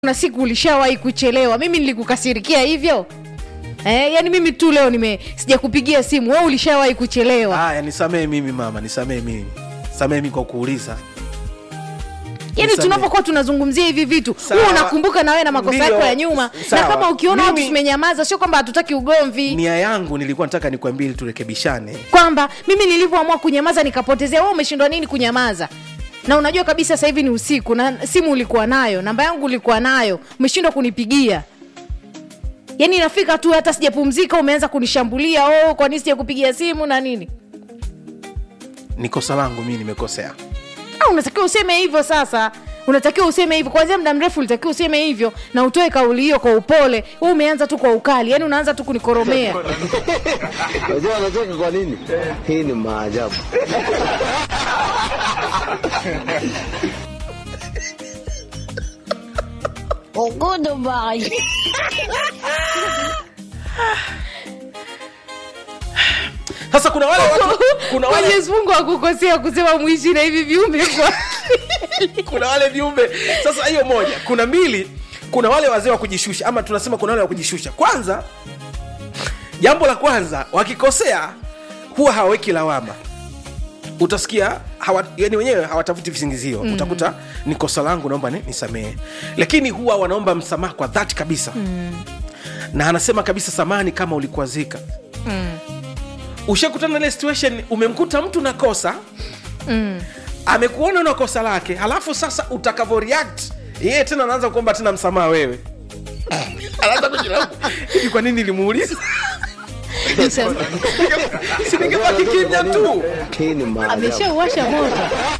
kuna siku ulishawahi kuchelewa mimi nilikukasirikia hivyo eh, yani mimi tu leo nime sijakupigia simu wewe ulishawahi kuchelewa haya nisamee mimi mama nisamee mimi samee mimi kwa kuuliza yani nisamehe. tunapokuwa tunazungumzia hivi vitu Sawa. huwa unakumbuka na wewe na makosa Ndiyo. yako ya nyuma na Sawa. kama ukiona watu Mimi- tumenyamaza sio kwamba hatutaki ugomvi nia yangu nilikuwa nataka nikwambie ili turekebishane kwamba mimi nilivyoamua kunyamaza nikapotezea wewe umeshindwa nini kunyamaza na unajua kabisa sasa hivi ni usiku na simu ulikuwa nayo namba yangu ulikuwa nayo umeshindwa kunipigia yaani inafika tu hata sijapumzika umeanza kunishambulia oh, kwa nini sijakupigia simu na nini ni kosa langu mimi nimekosea Ah, unatakiwa useme hivyo sasa unatakiwa useme hivyo kwanzia muda mrefu ulitakiwa useme hivyo na utoe kauli hiyo kwa upole wewe umeanza tu kwa ukali yaani unaanza tu kunikoromea Unajua anacheka kwa nini? Hii ni maajabu. sasa kuna wale watu kuna wale, mwenyezi mungu akukosea kusema mwishi na hivi viumbe kwa kuna wale viumbe sasa hiyo moja kuna mbili kuna wale wazee wa kujishusha ama tunasema kuna wale wa kujishusha kwanza jambo la kwanza wakikosea huwa hawaweki lawama utasikia hawa, yani wenyewe hawatafuti visingizio mm. utakuta ni kosa langu naomba ni- nisamehe lakini huwa wanaomba msamaha kwa dhati kabisa mm. na anasema kabisa samani kama ulikuazika mm. ushakutana na ile situation umemkuta mtu na kosa mm. amekuona na kosa lake halafu sasa utakavo react yeye tena anaanza kuomba tena msamaha wewe anaanza kujilaumu hivi kwa nini nilimuuliza si ningebaki kimya tu Hii ni maajabu. ameshauwasha moto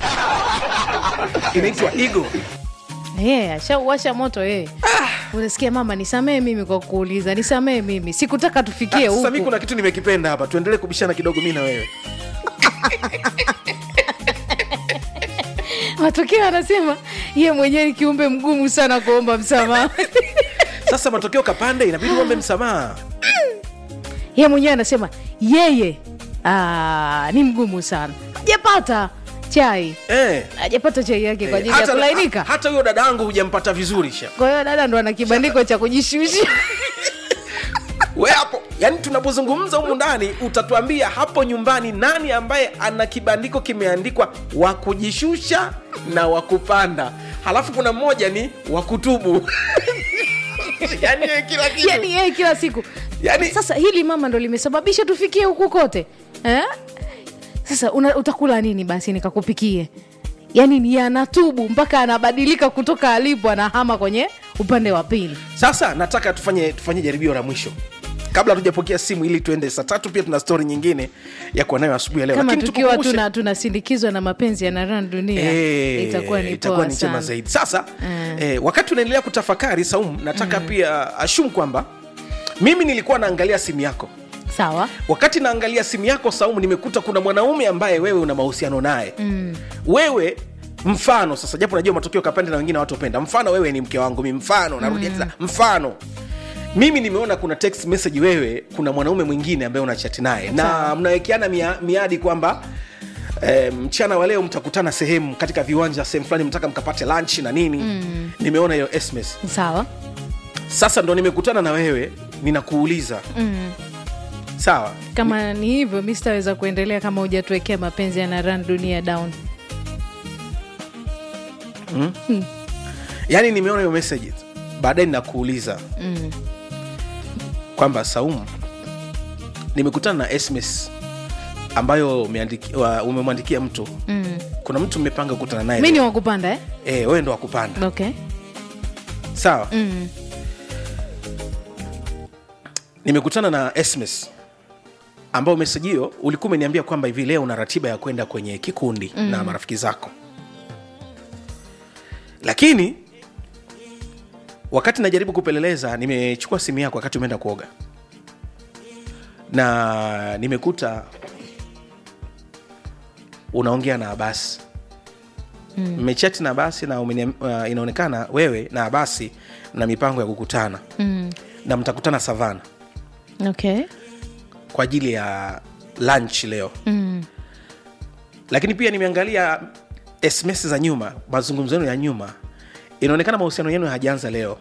inaitwa ego yeah, ashauwasha moto yeye unasikia mama nisamee mimi kwa kuuliza nisamee mimi sikutaka tufikie sasa mi huku kuna kitu nimekipenda hapa tuendelee kubishana kidogo mi na wewe matokeo anasema ye mwenyewe ni kiumbe mgumu sana kuomba msamaha sasa matokeo kapande inabidi uombe msamaha ye mwenyewe anasema yeye aa, ni mgumu sana hajapata chai eh. hajapata chai yake kwa ajili ya hata, kulainika hata huyo dada yangu hujampata vizuri sha kwa hiyo dada ndo ana kibandiko cha kujishusha we hapo yani tunapozungumza humu ndani utatuambia hapo nyumbani nani ambaye ana kibandiko kimeandikwa wa kujishusha na wa kupanda halafu kuna mmoja ni wa kutubu yani yeye kila kitu yani yeye kila siku Yani- sasa hili mama ndo limesababisha tufikie huku kote eh? sasa una, utakula nini basi nikakupikie yani ni anatubu mpaka anabadilika kutoka alipo anahama kwenye upande wa pili sasa nataka tufanye tufanye jaribio la mwisho kabla hatujapokea simu ili tuende saa tatu pia tuna stori nyingine ya kuwa nayo asubuhi ya leo kama Lakini tukiwa tukumbushe- tuna tunasindikizwa na mapenzi yanaran dunia Eh, itakuwa ni itakuwa poa ni chema sana zaidi sasa Mm. eh, wakati unaendelea kutafakari saum nataka pia ashum kwamba mimi nilikuwa naangalia simu yako sawa wakati naangalia simu yako saumu nimekuta kuna mwanaume ambaye wewe una mahusiano naye mm. wewe mfano sasa japo najua matokeo kapande na wengine watopenda mfano wewe ni mke wangu mi mfano narudia tena mfano mimi nimeona kuna text message wewe kuna mwanaume mwingine ambaye unachati naye na mnawekeana mia, miadi kwamba eh, mchana wa leo mtakutana sehemu katika viwanja sehemu fulani mtaka mkapate lunch na nini mm. nimeona hiyo sms sawa sasa ndo nimekutana na wewe ninakuuliza mm. sawa kama ni hivyo mi sitaweza kuendelea kama hujatuwekea mapenzi yanaran dunia down yaani nimeona hiyo message baadaye ninakuuliza mm. kwamba saumu nimekutana na sms ambayo umeandiki- wa- umemwandikia mtu Mm. kuna mtu mmepanga kukutana naye mi ni leo. wakupanda eh? Eh, wewe ndo wakupanda okay sawa mm. nimekutana na sms ambayo meseji hiyo ulikuwa umeniambia kwamba hivi leo una ratiba ya kwenda kwenye kikundi mm. na marafiki zako lakini wakati najaribu kupeleleza nimechukua simu yako wakati umeenda kuoga na nimekuta unaongea na abasi mmechati na abasi na umeniam- uh, inaonekana wewe na abasi na mipango ya kukutana Mm. na mtakutana savana okay kwa ajili ya lunch leo mm. lakini pia nimeangalia sms za nyuma mazungumzo yenu ya nyuma inaonekana mahusiano yenu hayajaanza leo